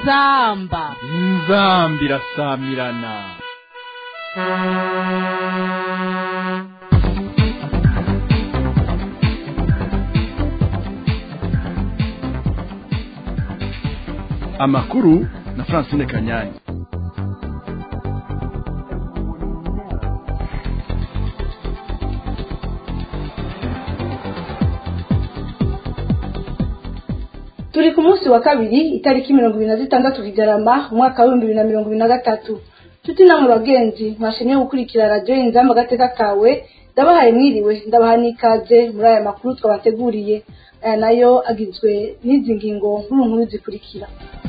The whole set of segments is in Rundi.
inzamba inzambi irasamirana amakuru na francine kanyanyi turi ku munsi wa kabiri itariki mirongo ibiri na zitandatu kigarama umwaka w'ibihumbi bibiri na mirongo ibiri na gatatu tuti namwe bagenzi mwashimye gukurikira radiyo inzamba agateka kawe ndabahaye mwiriwe ndabaha n'ikaze muri aya makuru twabateguriye aya nayo agizwe n'izi ngingo nkuru nkuru zikurikira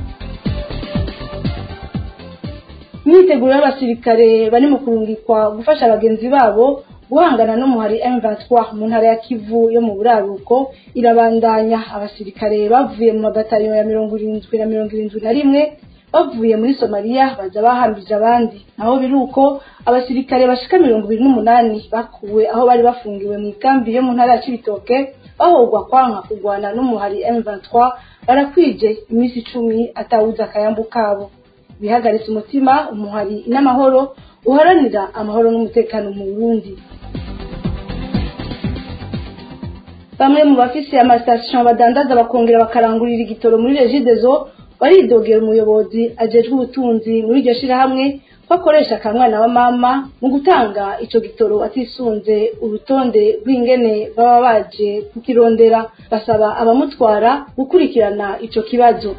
imyiteguro y'abasirikare bari mu kurungikwa gufasha bagenzi babo guhangana n'umuhari M23 mu ntara ya Kivu yo mu buraruko irabandanya abasirikare bavuye mu mabataliyo ya mirongo irindwi na mirongo irindwi na rimwe bavuye muri Somalia baza bahambije abandi naho biruko abasirikare bashika mirongo ibiri n'umunani bakuwe aho bari bafungiwe mu ikambi yo mu ntara ya Cibitoke bahogwa kwanka kurwana n'umuhari M23 barakwije iminsi icumi atawuza akayambu kabo bihagaritse umutima umuhari n'amahoro uharanira amahoro n'umutekano mu Burundi bamwe mu bafise amasitasiyo badandaza bakongera bakarangurira igitoro muri regidezo baridogera umuyobozi ajejwe ubutunzi muri iryo shirahamwe ko akoresha akamwana wa mama mu gutanga ico gitoro atisunze urutonde rw'ingene baba baje kukirondera basaba abamutwara gukurikirana ico kibazo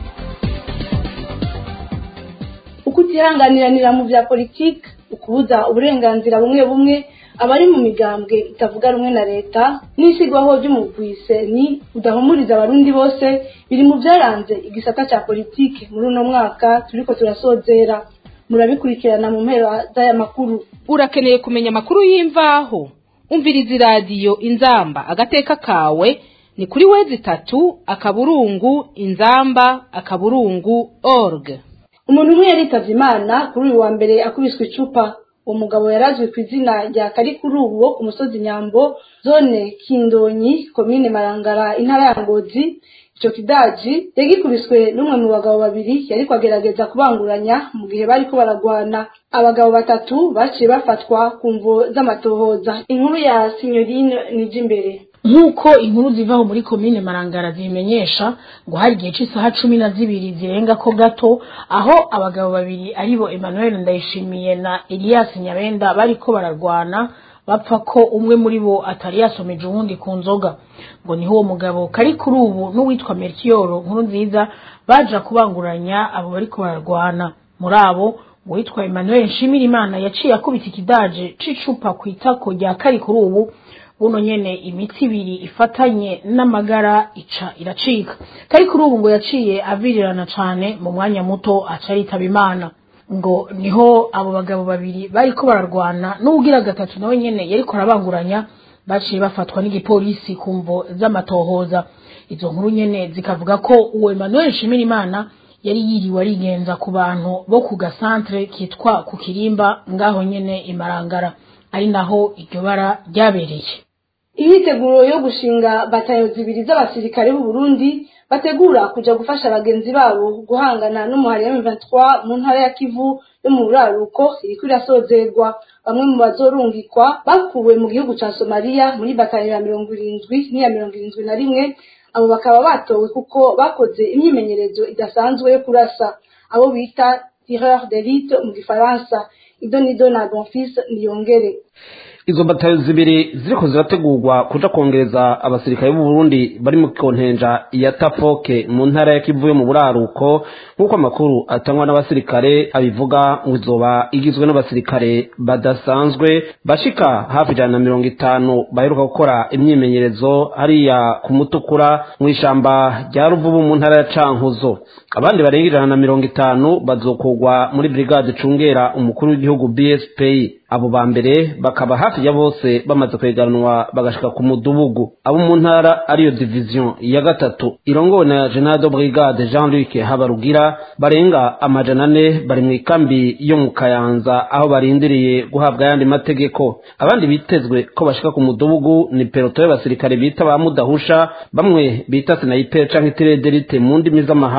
ukutihanganiranira mu vya politiki ukubuza uburenganzira bumwe bumwe abari mu migambwe itavuga rumwe na leta n'isigwaho ry'umugwise ni udahumuriza abarundi bose biri mu byaranze igisata cya politiki muri uno mwaka turiko turasozera murabikurikirana mu mpera z'aya makuru urakeneye kumenya amakuru y'imvaho umviriza iradiyo inzamba agateka kawe ni kuri wezi itatu akaburungu inzamba akaburungu org umuntu umwe yaritavye imana kuri uyu wa mbere akubiswe icupa uwo mugabo yarazwi ku izina rya karikurubu wo ku musozi nyambo zone kindonyi komine marangara intara ya ngozi ico kidaji yagikubiswe n'umwe mu bagabo babiri yariko agerageza kubanguranya mu gihe bariko baragwana abagabo batatu baciye bafatwa ku mvo z'amatohoza inkuru ya sinyorine nijimbere nk'uko inkuru zivaho muri komine marangara zibimenyesha ngo hari igihe cy'isaha cumi na zibiri zirenga ko gato aho abagabo babiri aribo emmanuel ndayishimiye na elias nyabenda bariko bararwana bapfa ko umwe muri bo atari yasomeje uwundi ku nzoga ngo niho uwo mugabo kari kuri ubu n'uwitwa merikiyoro nkuru nziza baja kubanguranya abo bariko bararwana muri abo uwitwa emmanuel nshimirimana yaciye akubita ikidaje c'icupa ku itako rya kari kuri ubu buno nyene imitsi ibiri ifatanye n'amagara ica iracika kari kuri ubu ngo yaciye avirirana cane mu mwanya muto aca aritaba imana ngo niho abo bagabo babiri bariko bararwana n'uwugira gatatu nawe nyene yariko arabanguranya baciye bafatwa n'igipolisi ku mvo z'amatohoza izo nkuru nyene zikavuga ko uwo Emmanuel Nshimirimana yari yiriwe arigenza ku bantu bo ku gasantre kitwa ku kirimba ngaho nyene imarangara ari naho iryo bara ryabereye imyiteguro yo gushinga batayo zibiri z'abasirikare b'u Burundi bategura kuja gufasha bagenzi babo guhangana n'umuhari wa M23 mu ntara ya Kivu yo mu buraruko iriko irasozerwa bamwe mu bazorungikwa bakuwe mu gihugu ca Somalia muri batayo ya mirongo irindwi n'iya mirongo irindwi na rimwe abo bakaba batowe kuko bakoze imyimenyerezo idasanzwe yo kurasa abo bita tireur d'élite mu gifaransa idonido na bonfils niyongere izo batayo zibiri ziriko zirategurwa kuja kongereza abasirikare b'u Burundi bari mu kontenja ya Tafoke mu ntara ya Kivu yo mu buraruko nk'uko amakuru atangwa n'abasirikare abivuga ngo izoba igizwe n'abasirikare badasanzwe bashika hafi ijana na mirongo itanu baheruka gukora imyimenyerezo hariya ku mutukura mu ishamba rya Ruvubu mu ntara ya Cankuzo abandi barenga ijana na mirongo itanu bazokugwa muri brigade cungera umukuru w'igihugu BSP abo ba mbere bakaba hafi ya bose bamaze kweganwa bagashika ku mudubugu abo mu ntara ariyo division ya gatatu irongowe na general de brigade Jean Luc Habarugira barenga amajana ane bari mu ikambi yo mu Kayanza aho barindiriye guhabwa ayandi mategeko abandi bitezwe ko bashika ku mudubugu ni peloto y'abasirikare bita ba mudahusha bamwe bita sniper canke tirederite mu ndimi z'amahanga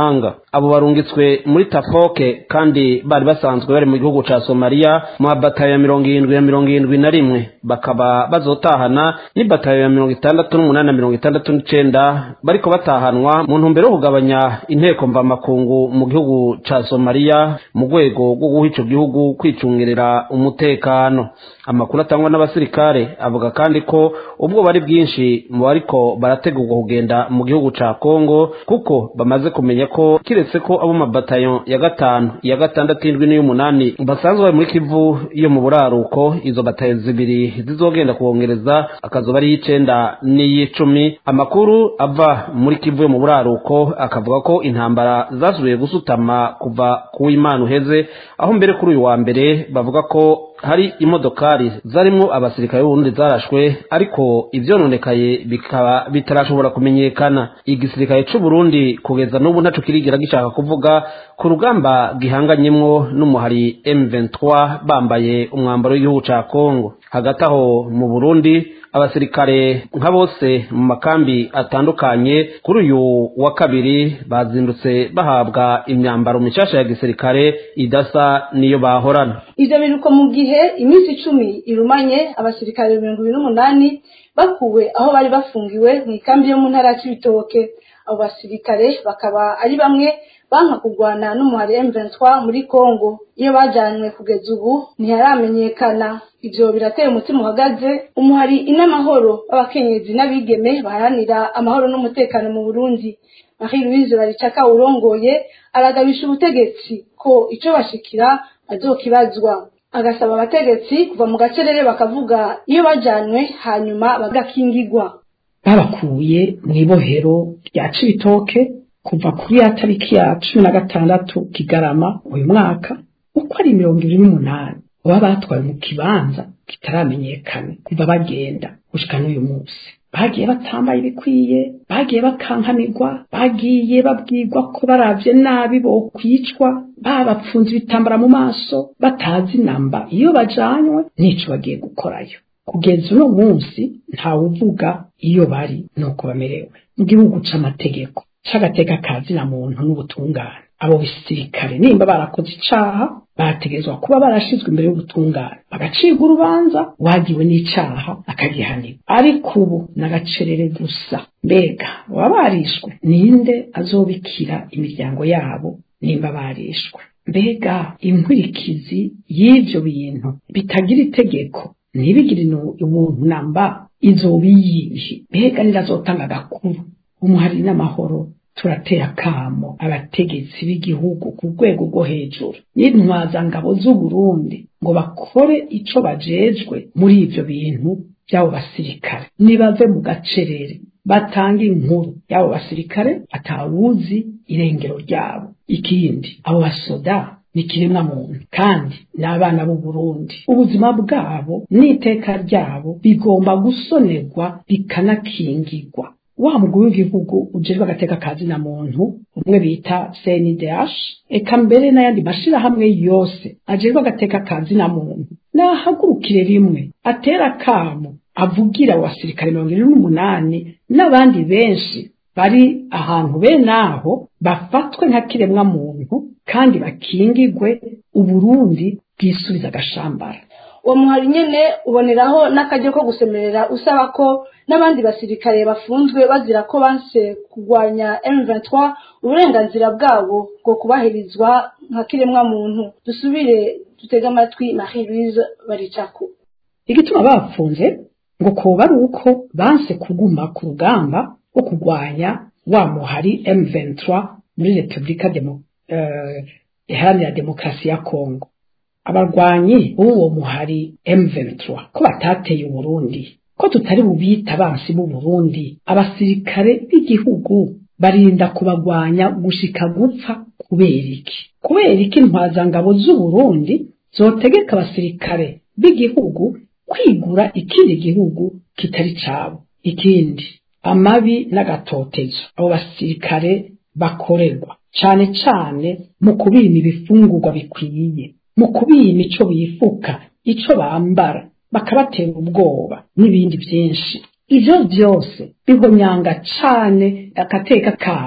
abo barungitswe muri tafoke kandi bari basanzwe bari mu gihugu ca somaliya mu mabatayo ya mirongo irindwi ya mirongo irindwi na rimwe bakaba bazotahana n'ibatayo ya mirongo itandatu n'umunani na mirongo itandatu n'icenda bariko batahanwa mu ntumbero yo kugabanya inteko mvamakungu mu gihugu ca somaliya mu rwego rwo guha ico gihugu kwicungerera umutekano amakuru atangwa n'abasirikare avuga kandi ko ubwo bari bwinshi mu bariko barategurwa kugenda mu gihugu ca kongo kuko bamaze kumenya ko kiretse ko abo mabatayo ya gatanu iya gatandatu indwi n'iy'umunani basanzwe bari muri kivu yo mu buraruko izo batayo zibiri zizogenda kubongereza akazoba ari y'icenda n'iy'icumi amakuru ava muri kivu yo mu buraruko akavuga ko intambara zasubiye gusutama kuva ku w'imana uheze aho mbere kuri uyu wa mbere bavuga ko hari imodokari zarimwo abasirikare b'uburundi zarashwe ariko ivyononekaye bikaba bitarashobora kumenyekana igisirikare c'uburundi kugeza n'ubu ntaco kirigira gishaka kuvuga ku rugamba gihanganyemwo n'umuhari M23 bambaye umwambaro w'igihugu ca Kongo hagati aho mu Burundi abasirikare nka bose mu makambi atandukanye kuri uyu wa kabiri bazindutse bahabwa imyambaro mishasha ya gisirikare idasa niyo bahorana ivyo biruko mu gihe iminsi icumi irumanye abasirikare mirongo ibiri n'umunani bakuwe aho bari bafungiwe mu ikambi yo mu ntara ya cibitoke abo basirikare bakaba ari bamwe banka kurwana n'umuhari M23 muri Congo iyo bajanywe kugeza ubu ntiharamenyekana ivyo birateye umutima uhagaze umuhari inamahoro w'abakenyezi n'abigeme baharanira amahoro n'umutekano mu Burundi Marie Louise Baricaka urongoye aragabisha ubutegetsi ko ico bashikira azokibazwa agasaba abategetsi kuva mu gacerere bakavuga iyo bajanywe hanyuma bagakingigwa babakuye mu ibohero rya cibitoke kuva kuri ya tariki ya cumi na gatandatu kigarama uyu mwaka uko ari mirongo ibiri n'umunani baba batwaye mu kibanza kitaramenyekana kuva bagenda gushika n'uyu munsi bagiye batambaye ibikwiye bagiye bakankanirwa bagiye babwirwa ko baravye nabi bokwicwa babapfunze ibitambara mu maso batazi namba iyo bajanywe n'ico bagiye gukorayo kugeza uno munsi ntawuvuga iyo bari nuko bamerewe mu gihugu c'amategeko c'agateka kazi na muntu n'ubutungane abo bisirikare nimba barakoze icaha bategerezwa kuba barashizwe imbere y'ubutungane bagacirwa urubanza wagiwe n'icaha akagihanirwa ariko ubu n'agacerere gusa mbega baba barishwe ninde azobikira imiryango yabo nimba barishwe mbega inkurikizi y'ivyo bintu bitagira itegeko ntibigire ubuntu namba izobiyihe mbega nirazotanga agakuru umuhari n'amahoro turatera akamo abategetsi b'igihugu ku rwego rwo hejuru n'intwazangabo z'uburundi ngo bakore ico bajejwe muri ivyo bintu by'abo basirikare nibave mu gacerere batanga inkuru y'abo basirikare atawuzi irengero ryabo ikindi abo basoda ni kiremwa muntu kandi ni abana b'u Burundi ubuzima bwabo n'iteka ryabo bigomba gusonerwa bikanakingirwa wa mugwi w'igihugu ujejwe agateka kazi na muntu umwe bita CNDH eka mbere n'ayandi mashirahamwe yose ajejwe agateka kazi na muntu nahagurukire rimwe atera akamo avugira abasirikare mirongo ine n'umunani n'abandi benshi bari ahantu bene aho bafatwe nka kiremwa muntu kandi bakingigwe uburundi bwisubiza agashambara uwo muhari nyene uboneraho n'akaryo ko gusemerera usaba ko n'abandi basirikare bafunzwe bazira ko banse kurwanya M23 uburenganzira bwabo bwo kubahirizwa nka kiremwa muntu dusubire dutege amatwi Marie Louise Baricako igituma bapfunze ngo koba ari uko banse kuguma ku rugamba rwo kurwanya wa muhari M23 muri Republika Demo uh, iharanira demokarasi ya Kongo abarwanyi b'uwo muhari M23 ko batateye Uburundi ko tutari bubita abansi b'u Burundi abasirikare b'igihugu barinda kubagwanya gushika gupfa kubera iki kubera iki intwazangabo z'u Burundi zotegeka abasirikare b'igihugu kwigura ikindi gihugu kitari cabo ikindi amabi n'agatotezo abo basirikare bakorerwa cane cane mu kubima ibifungurwa bikwiye mu kubima ico bifuka ico bambara bakabatera ubwoba n'ibindi byinshi ivyo vyose bihonyanga cane agateka kabo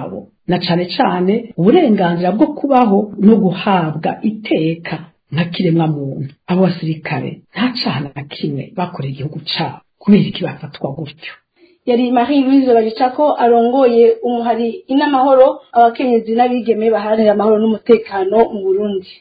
na cane cane uburenganzira bwo kubaho no guhabwa iteka nka kiremwa muntu abo basirikare nta caha na kimwe bakoreye igihugu cabo kubera iki bafatwa gutyo yari marie louise baricako arongoye umuhari inamahoro abakenyezi n'abigeme baharanira amahoro n'umutekano mu burundi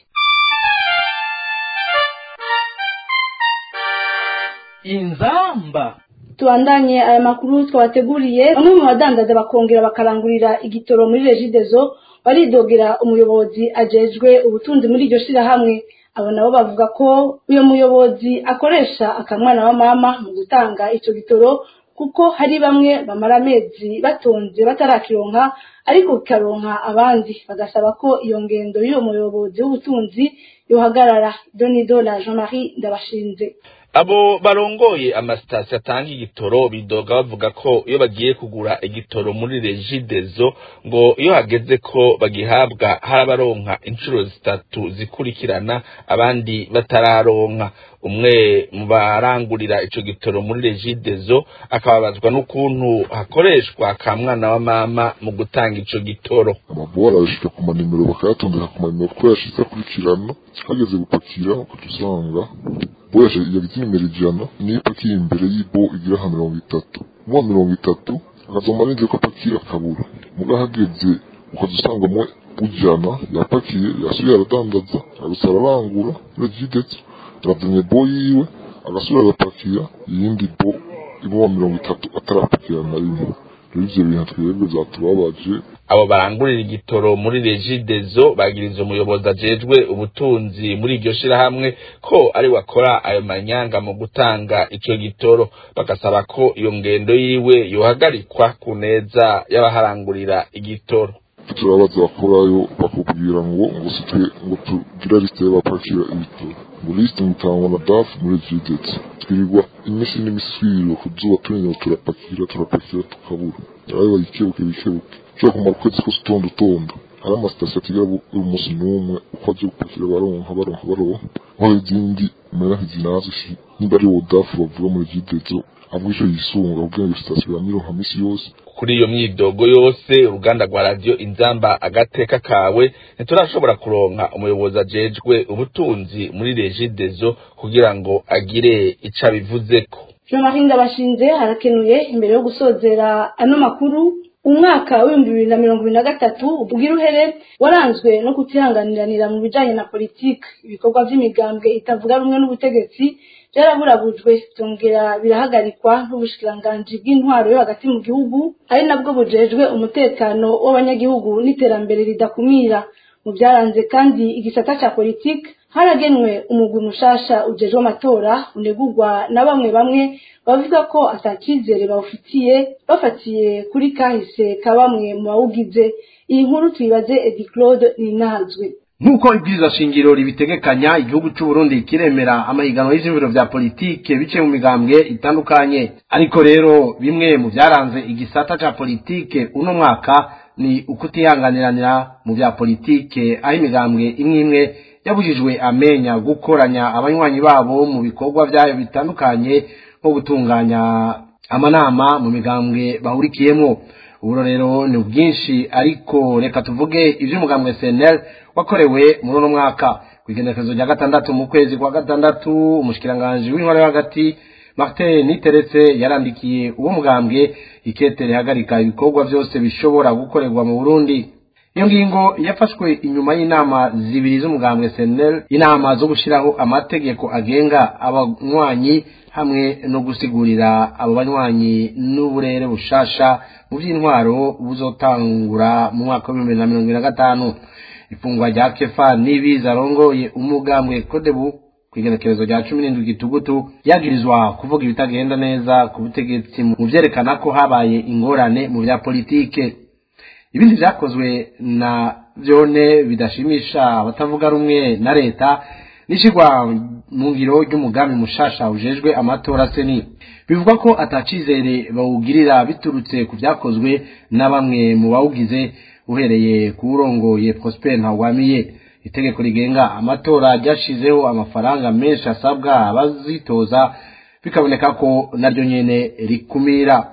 inzamba tubandanye aya makuru twabateguriye bamwe mu badandaza bakongera bakarangurira igitoro muri regidezo baridogera umuyobozi ajejwe ubutunzi muri iryo shirahamwe abo nabo bavuga ko uyo muyobozi akoresha akamwana wa mama mu gutanga ico gitoro kuko hari bamwe bamara amezi batonze batarakironka ariko kikaronka abandi bagasaba ko iyo ngendo y'uwo muyobozi w'ubutunzi yohagarara donido na jean marie ndabashinze abo barongoye amasitasiyo atanga igitoro bidoga bavuga ko iyo bagiye kugura igitoro muri regidezo ngo iyo hageze ko bagihabwa hari abaronka inshuro zitatu zikurikirana abandi batararonka umwe mu barangurira ico gitoro muri regidezo akababazwa n'ukuntu hakoreshwa ka mwana wa mama mu gutanga ico gitoro amabora arashika ku manimero bakayatondeka ku manimero kuko yashitse akurikirana hageze gupakira ukaca usanga boyashe yagize nimero ijana niyo ipakiye imbere y'ibo igira nka mirongo itatu muwa mirongo itatu akazoma arinze ko apakira akabura muga hageze ukaza usanga mwe ujana yapakiye yasubiye aradandaza agasara arangura regidetse yarazanye bo yiwe agasubira agapakira iyindi bo imuwa mirongo itatu atarapakira na rimwe rero ivyo bintu twebwe vyatubabaje abo barangurira igitoro muri regidezo bagiriza umuyobozi ajejwe ubutunzi muri iryo shirahamwe ko ari wakora ayo manyanga mu gutanga ico gitoro bagasaba ko iyo ngendo yiwe yohagarikwa ku neza y'abaharangurira igitoro turabaza bakorayo bakubwira ngo ngo sitwe ngo tugira lisite y'abapakira ibitoro ngo lisite mutangwa na dafu muri regidetse twirirwa imisi n'imiswiro ku zuba turinyo turapakira turapakira tukabura arayo bayikebuke bikebuke ushobora kumara ukwezi kose utonda utonda hari amasitasiyo atigira buri munsi n'umwe uko aje gupakira baronka baronka baronka aho izindi mera nk'izinazi niba ari wo dafu bavuga muri regidetse ahubwo ico yisunga kugira ngo sitasiyo yamironka misi yose kuri iyo myidogo yose uruganda rwa radiyo inzamba agateka kawe ntiturashobora kuronka umuyobozi ajejwe ubutunzi muri regidezo kugira ngo agire ico abivuzeko jean marie ndabashinze harakenuye imbere yo gusozera ano makuru umwaka w'ibihumbi bibiri na mirongo ibiri na gatatu ubwira uhere waranzwe no kutihanganiranira mu bijanye na politiki ibikorwa vy'imigambwe itavuga rumwe n'ubutegetsi byaraburabujwe byongera birahagarikwa n'ubushikiranganji bw'intwaro yo hagati mu gihugu ari nabwo bujejwe umutekano w'abanyagihugu n'iterambere ridakumira mu byaranze kandi igisata ca politiki haragenwe umugwi mushasha ujejwe amatora unegurwa na bamwe bamwe bavuga ko atakizere bawufitiye bafatiye kuri kahise ka bamwe mu bawugize iyi nkuru tuyibaze edi claude ninahazwe nk'uko ibwirizwa shingiro ribitegekanya igihugu cy'u Burundi kiremera amahiganwa y'ivyumviro vya politike biciye mu migambwe itandukanye ariko rero bimwe mu byaranze igisata ca politike uno mwaka ni ukutihanganiranira mu vya politike aho imigambwe imwe imwe yabujijwe amenya gukoranya abanywanyi babo mu bikorwa vyayo bitandukanye nko gutunganya amanama mu migambwe bahurikiyemwo uburo rero ni bwinshi ariko reka tuvuge ivy'umugambwe CNL wakorewe muri uno mwaka kwigenekezo rya gatandatu mu kwezi kwa gatandatu umushikiranganje w'intwaro hagati Martin Niteretse yarandikiye uwo mugambwe ikete rihagarika ibikorwa byose bishobora gukorerwa mu Burundi iyo ngingo yafashwe inyuma y'inama zibiri z'umugambwe CNL inama zo gushiraho amategeko agenga abanywanyi hamwe no gusigurira abo banywanyi n'uburere bushasha mu by'intwaro buzotangura mu mwaka w'ibihumbi bibiri na mirongo ibiri na gatanu ifungwa rya kefa n'ibiza arongoye umugambwe kodebu ku igenekerezo rya cumi n'indwi gitugutu yagirizwa kuvuga ibitagenda neza ku butegetsi mu vyerekana ko habaye ingorane mu vya politike ibindi vyakozwe na vyone bidashimisha abatavuga rumwe na leta nishigwa mu ngiro ry'umugambi mushasha ujejwe amatora seni bivuga ko atacizere bawugirira biturutse ku vyakozwe na bamwe mu bawugize uhereye ku urongoye Prosper Ntawamiye itegeko rigenga amatora ryashizeho amafaranga menshi asabwa abazitoza bikaboneka ko naryo nyene rikumira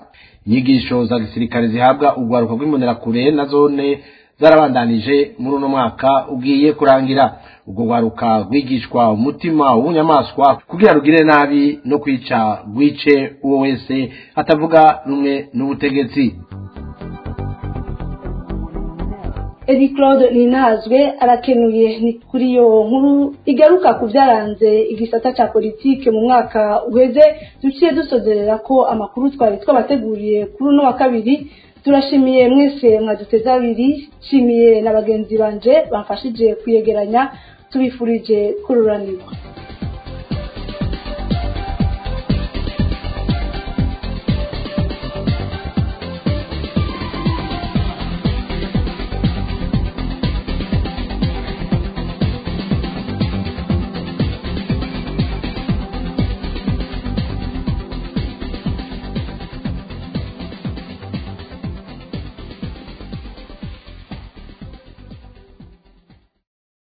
inyigisho za gisirikare zihabwa urwaruka rw'imbonerakure na zone zarabandanije muri uno mwaka ugiye kurangira ubwo rwaruka rwigishwa umutima w'ubunyamaswa kugira rugire nabi no kwica rwice uwo wese atavuga rumwe n'ubutegetsi Edi Claude Ninazwe arakenuye ni kuri iyo nkuru igaruka ku byaranze igisata cya politike mu mwaka uheze duciye dusozerera ko amakuru twari twabateguriye kuri uno wa kabiri turashimiye mwese mwaduteze abiri nshimiye na bagenzi banje bamfashije kuyegeranya tubifurije kururanirwa